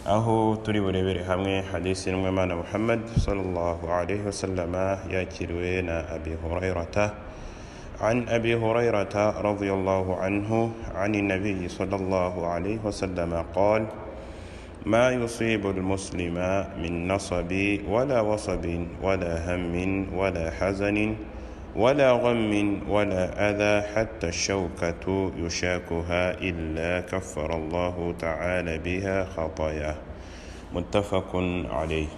aho turi burebere hamwe hadisi y'intumwimana muhammad sallallahu alaihi wasallama yakiriwe na abi hurairata عن أبي هريرة رضي الله عنه عن النبي صلى الله عليه وسلم قال ما يصيب المسلم من نصب ولا وصب ولا هم ولا حزن ولا غم ولا أذى حتى الشوكة يشاكها إلا كفر الله تعالى بها خطاياه متفق عليه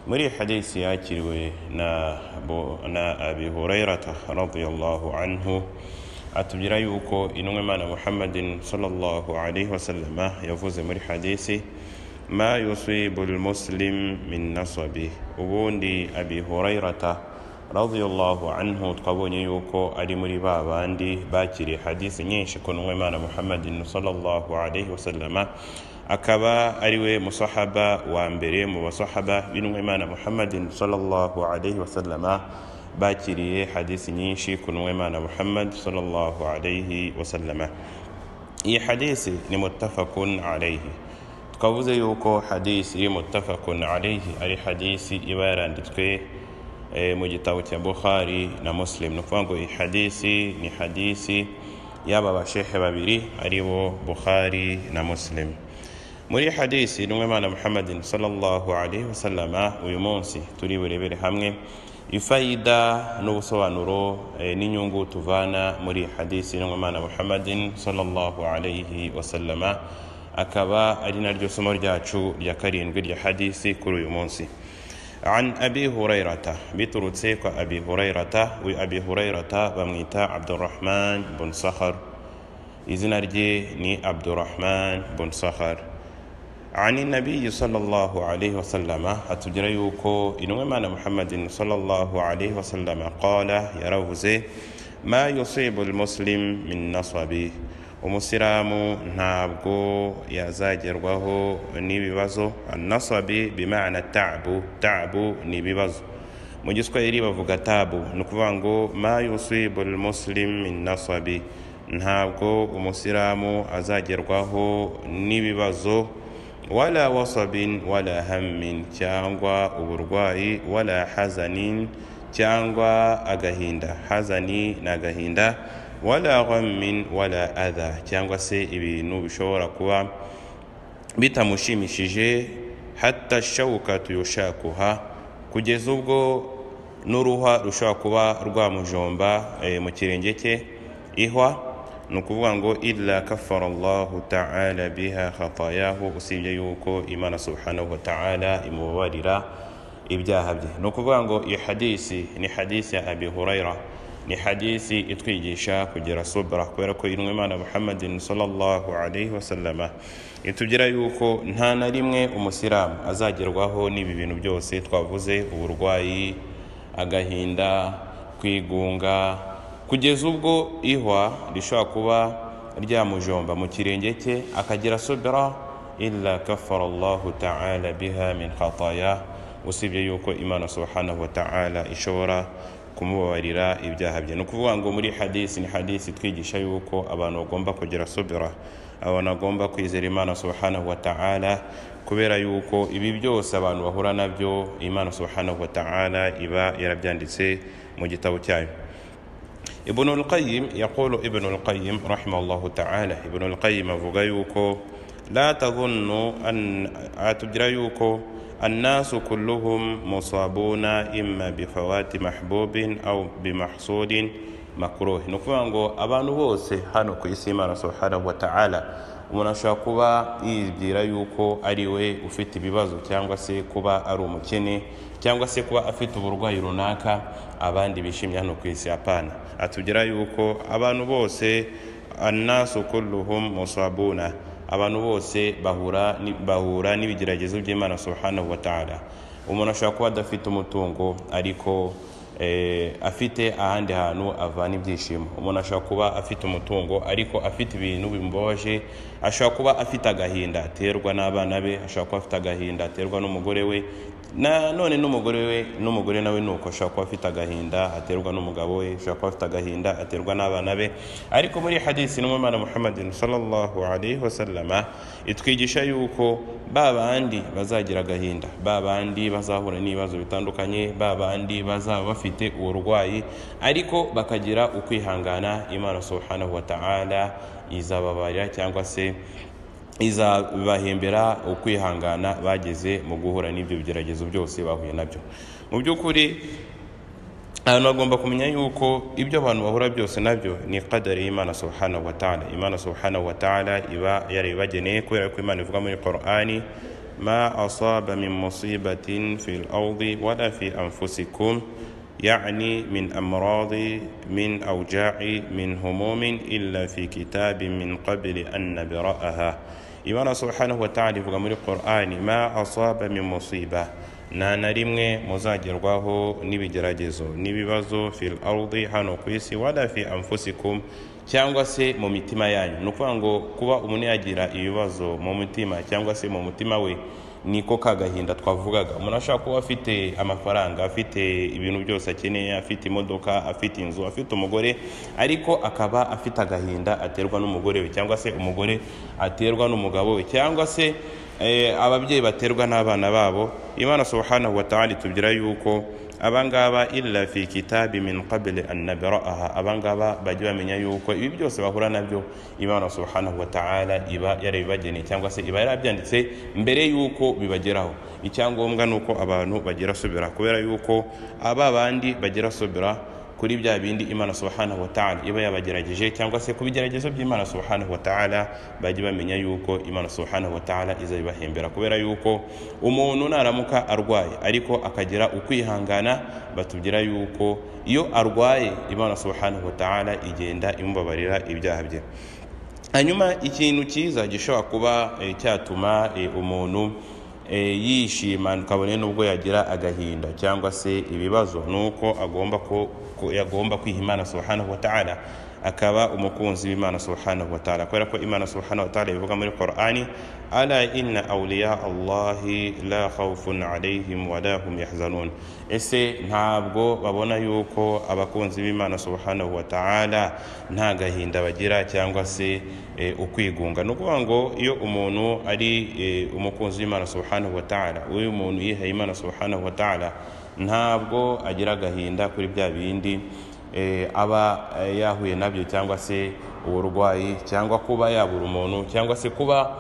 muri hadisi yakiriwe na Abu- na abi hurairata radiyallahu anhu atubwira yuko intumwimana muhammadin sallallahu alaihi wasallama yavuze muri hadisi ma yusibu lmuslim min nasabi ubundi abi hurairata radiyallahu anhu twabonye yuko ari muri ba bandi bakiriye hadisi nyinshi ku ntumwimana muhammadin sallallahu alaihi wasallama akaba ari we musahaba wa mbere mu basahaba b'intumwimana muhammadin sallallahu alaihi wasallama bakiriye hadisi nyinshi ku ntumwimana muhammad sallallahu alaihi wasallama iyi hadisi ni muttafaqun alaihi twavuze yuko hadisi muttafaqun alaihi ari hadisi iba yaranditswe eh, mu gitabo cya bukhari na muslim ni ukuvuga ngo iyi hadisi ni hadisi y'aba bashehe babiri ari bo bukhari na muslim muri hadisi n'umwimana muhammadin sallallahu alaihi wasallama uyu munsi turi burebere hamwe ifayida n'ubusobanuro eh, n'inyungu tuvana muri hadisi n'umwimana muhammadin sallallahu alaihi wasallama akaba ari naryo somo ryacu rya karindwi rya hadisi kuri uyu munsi عن أبي هريرة بترتسيك أبي هريرة وأبي هريرة بميتا عبد الرحمن بن صخر إذن أرجي ني عبد الرحمن بن صخر عن النبي صلى الله عليه وسلم أتجريوكو إنما محمد صلى الله عليه وسلم قال يروزي ما يصيب المسلم من نصبه umusilamu ntabwo yazagerwaho n'ibibazo nasabi bimana tabu tabu ni ibibazo mu giswahili bavuga tabu ni ukuvuga ngo ma yusibu lmuslim min nasabi ntabwo umusilamu azagerwaho n'ibibazo wala wasabin wala hammin cyangwa uburwayi wala hazanin cyangwa agahinda hazani ni agahinda wala ghammin wala adha cyangwa se ibintu bishobora kuba bitamushimishije hatta shawukatu yushakuha kugeza ubwo n'uruhwa rushobora kuba rwamujomba e, mu kirenge cye ihwa ni ukuvuga ngo illa kafara allahu taala biha khatayahu usibye yuko imana subhanahu wa taala imubabarira ibyaha bye ni ukuvuga ngo iyi hadisi ni hadisi ya abi hurayra ni hadisi itwigisha kugira subra kubera ko intumwa imana muhammadin sallallahu alaihi wasallama itubwira yuko nta na rimwe umusilamu azagerwaho n'ibi bintu byose twavuze uburwayi agahinda kwigunga kugeza ubwo ihwa rishobora kuba ryamujomba mu kirenge cye akagira subra illa kafara allahu taala biha min khataya usibye yuko imana subhanahu wa taala ishobora kumubabarira ibyaha bye ni ukuvuga ngo muri hadisi ni hadisi twigisha yuko abantu bagomba kugira subira abantu bagomba kwizera imana subhanahu wa ta'ala kubera yuko ibi byose abantu bahura nabyo imana subhanahu wa ta'ala iba yarabyanditse mu gitabo cyayo ibn al-qayyim yaqulu ibn al-qayyim rahimahullahu ta'ala ibn al-qayyim avuga yuko la tadhunnu an atubwira yuko الناس كلهم مصابون إما بفوات محبوب أو بمحصول مكروه نكفوا ngo abantu bose hano ku isi Imana subhanahu wa ta'ala umuntu ashobora kuba yibwira yuko ari we ufite ibibazo cyangwa se kuba ari umukene cyangwa se kuba afite uburwayi runaka abandi bishimye hano ku isi hapana atubwira yuko abantu bose annasu kulluhum musabuna abantu bose bahura ni- bahura n'ibigeragezo by'imana subhanahu wa ta'ala umuntu ashobora kuba adafite umutungo ariko eh, afite ahandi hantu avana ibyishimo umuntu ashobora kuba afite umutungo ariko afite ibintu bimboje ashobora kuba afite agahinda aterwa n'abana be ashobora kuba afite agahinda aterwa n'umugore we na none n'umugore we n'umugore nawe ni uko ashobora kuba afite agahinda aterwa n'umugabo we ashobora kuba afite agahinda aterwa n'abana be ariko muri hadisi n'umwana muhammadin sallallahu alaihi wasallama itwigisha yuko ba bandi bazagira agahinda ba bandi bazahura n'ibibazo bitandukanye ba bandi bazaba bafite uburwayi ariko bakagira ukwihangana imana subhanahu wa ta'ala izababarira cyangwa se izabahembera ukwihangana bageze mu guhura n'ibyo bigeragezo byose bahuye nabyo mu by'ukuri ahantu hagomba kumenya yuko ibyo abantu bahura byose nabyo ni kadari y'imana subhanahu wa ta'ala imana subhanahu wa ta'ala iba yarabibageneye kubera ko imana ivuga muri qur'ani ma asaba min musibatin fil ardi wala fi anfusikum يعني من أمراض من أوجاع من هموم إلا في كتاب من قبل أن نبرأها إمام سبحانه وتعالى في القرآن ما أصاب من مصيبة nta na rimwe muzagerwaho n'ibigeragezo n'ibibazo fil arudi hano ku isi wala fi anfusikum cyangwa se mu mitima yanyu ni ukuvuga ngo kuba umuntu yagira ibibazo mu mutima cyangwa se mu mutima we niko ka gahinda twavugaga umuntu ashobora kuba afite amafaranga afite ibintu byose akeneye afite imodoka afite inzu afite umugore ariko akaba afite agahinda aterwa n'umugore we cyangwa se umugore aterwa n'umugabo we cyangwa se ababyeyi baterwa n'abana babo imana subhanahu wa ta'ala tubwira yuko abangaba illa fi kitabi min qabli an nabra'aha abangaba bajya bamenya yuko ibi byose bahura nabyo imana subhanahu wa ta'ala iba yarabibageneye cyangwa se iba yarabyanditse mbere yuko bibageraho icyangombwa ni uko abantu bagira subira kubera yuko aba bandi bagira subira kuri bya bindi imana subhanahu wa ta'ala iba yabagerageje cyangwa se ku bigeragezo by'imana subhanahu wa ta'ala bajye bamenya yuko imana subhanahu wa ta'ala izabibahembera kubera yuko umuntu naramuka arwaye ariko akagira ukwihangana batubwira yuko iyo arwaye imana subhanahu wa ta'ala igenda imubabarira ibyaha bye hanyuma ikintu cyiza gishobora kuba cyatuma umuntu yishima kabone n'ubwo yagira agahinda cyangwa se ibibazo ni uko agomba ko yagomba kwiha imana subhanahu wa ta'ala akaba umukunzi w'imana subhanahu wa ta'ala kubera ko imana subhanahu wa ta'ala bivuga muri qur'ani ala inna awliya allahi la khawfun alayhim wa la hum yahzanun ese ntabwo babona yuko abakunzi b'imana subhanahu wa ta'ala nta gahinda bagira cyangwa se ukwigunga ni ukuvuga ngo iyo umuntu ari umukunzi w'imana subhanahu wa ta'ala uyu muntu yihaye imana subhanahu wa ta'ala ntabwo agira agahinda kuri bya bindi aba yahuye nabyo cyangwa se uburwayi cyangwa kuba yabura umuntu cyangwa se kuba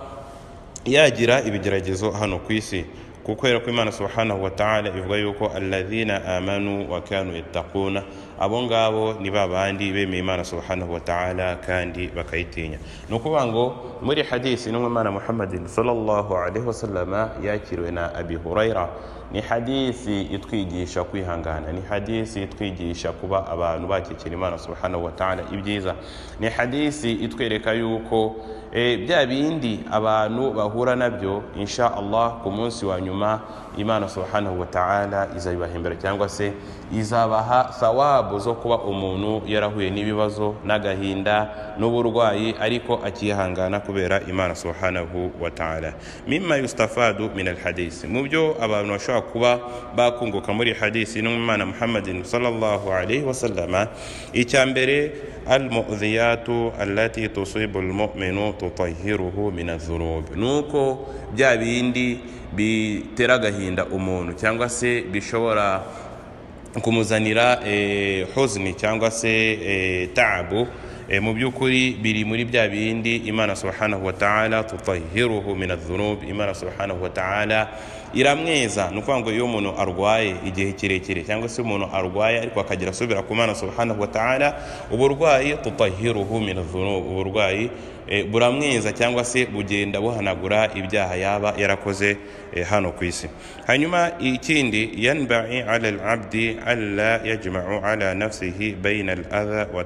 yagira ibigeragezo hano ku isi kubera ko imana subhanahu wa ta'ala ivuga yuko alladhina amanu wa kanu yattaquna abo ngabo ni ba bandi bemeye imana subhanahu wa ta'ala kandi bakayitinya ni ukuvuga ngo muri hadisi n'umwana muhammadin sallallahu alaihi wasallama yakiriwe na abi hurayra ni hadisi itwigisha kwihangana ni hadisi itwigisha kuba abantu bakekera imana subhanahu wa ta'ala ibyiza ni hadisi itwereka yuko e, bya bindi abantu bahura nabyo insha allah ku munsi wa nyuma imana subhanahu wa ta'ala izabibahembera cyangwa se izabaha thawabu zo kuba umuntu yarahuye n'ibibazo n'agahinda n'uburwayi ariko akihangana kubera imana subhanahu wa ta'ala mimma yustafadu min alhadisi mu byo abantu bashobora kuba bakunguka muri hadisi n'umwana muhammadin sallallahu alaihi wasallama icya mbere almu'dhiyatu allati tusibu almu'minu tutahhiruhu min adh-dhunub nuko bya bindi bitera agahinda umuntu cyangwa se bishobora kumuzanira eh, huzni cyangwa se eh, taabu mu by'ukuri biri muri bya bindi imana subhanahu wa ta'ala tutahiruhu min adh-dhunub imana subhanahu wa ta'ala iramweza ni ukuvuga ngo iyo umuntu arwaye igihe kirekire cyangwa se umuntu arwaye ariko akagira asubira ku mana subhanahu wa ta'ala uburwayi tutahiruhu min adh-dhunub uburwayi buramweza cyangwa se bugenda buhanagura ibyaha yaba yarakoze hano ku isi hanyuma ikindi yanbai ala al-abdi alla yajma'u ala nafsihi bayna al-adha wa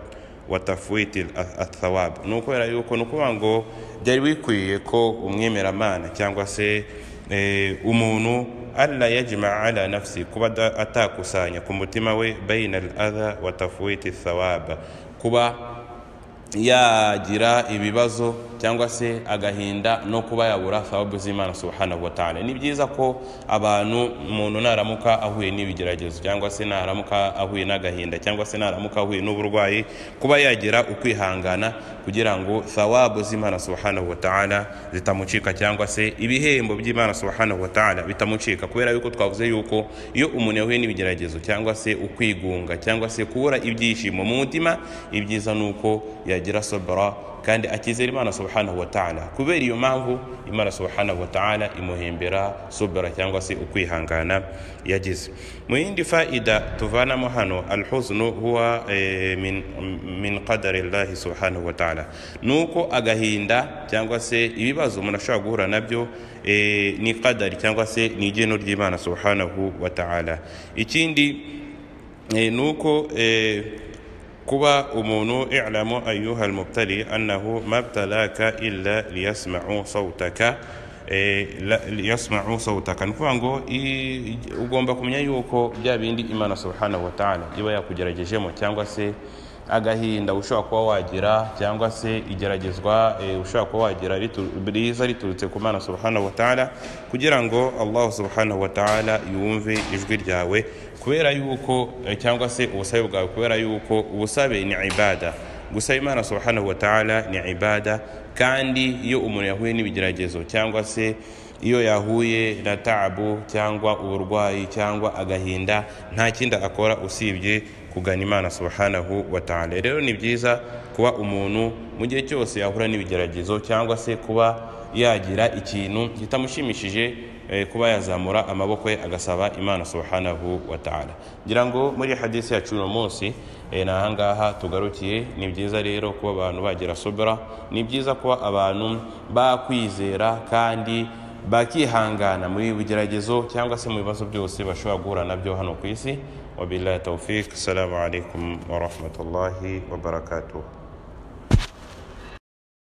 watafwiti athawabu ni ukubera yuko ni ukuvuga ngo byari bikwiye ko umwemeramana cyangwa se umuntu alla yajmaa ala nafsi kuba da- atakusanya ku mutima we baina al adha wa tafwiti thawaba kuba yagira ibibazo cyangwa se agahinda no kuba yabura thawabu z'imana subhanahu wa ta'ala ni byiza ko abantu umuntu naramuka ahuye n'ibigeragezo cyangwa se naramuka ahuye n'agahinda cyangwa se naramuka ahuye n'uburwayi kuba yagira ukwihangana kugira ngo thawabu z'imana subhanahu wa ta'ala zitamucika cyangwa se ibihembo by'imana subhanahu wa ta'ala bitamucika kubera yuko twavuze yuko iyo umuntu yahuye n'ibigeragezo cyangwa se ukwigunga cyangwa se kubura ibyishimo mu mutima ibyiza ni uko yagira sabara kandi akizera imana subhanahu wa ta'ala kubera iyo mpamvu imana subhanahu wa ta'ala imuhembera sabara cyangwa se ukwihangana yagize mu yindi faida tuvanamo hano alhuznu huwa eh, min, min qadari llahi subhanahu wa ta'ala ni uko agahinda cyangwa se ibibazo umuntu ashobora guhura nabyo eh, ni qadari cyangwa se ni igeno ry'imana subhanahu wa ta'ala ikindi eh, ni uko eh, kuba umuntu i'lamu ayuha almubtali annahu ma btalaka illa liyasma'u sawtaka eh, la- liyasma'u sawtaka ni ukuvuga ngo i- ugomba kumenya yuko bya bindi imana subhanahu wa ta'ala iba yakugeragejemo cyangwa se agahinda ushobora kuba wagira cyangwa se igeragezwa eh, ushobora kuba wagira ritu- riza riturutse ku mana subhanahu wa ta'ala kugira ngo allah subhanahu wa ta'ala yumve ijwi ryawe kubera yuko eh, cyangwa se ubusabe bwawe kubera yuko ubusabe ni ibada gusaba imana subhanahu wa ta'ala ni ibada kandi iyo umuntu yahuye n'ibigeragezo cyangwa se iyo yahuye na taabu cyangwa uburwayi cyangwa agahinda nta kindi akora usibye kugana imana subhanahu wa ta'ala rero ni byiza kuba umuntu mu gihe cyose yahura n'ibigeragezo cyangwa se kuba yagira ikintu kitamushimishije eh, kuba yazamura amaboko ye agasaba imana subhanahu wa ta'ala ngira ngo muri hadisi yacu uno munsi eh, ni ahangaha tugarukiye ni byiza rero kuba abantu bagira sobera ni byiza kuba abantu bakwizera kandi bakihangana muri bigeragezo cyangwa se mu bibazo byose bashobora guhura nabyo hano ku isi wabillahi tawfik assalamu alaikum warahmatullahi wabarakatuh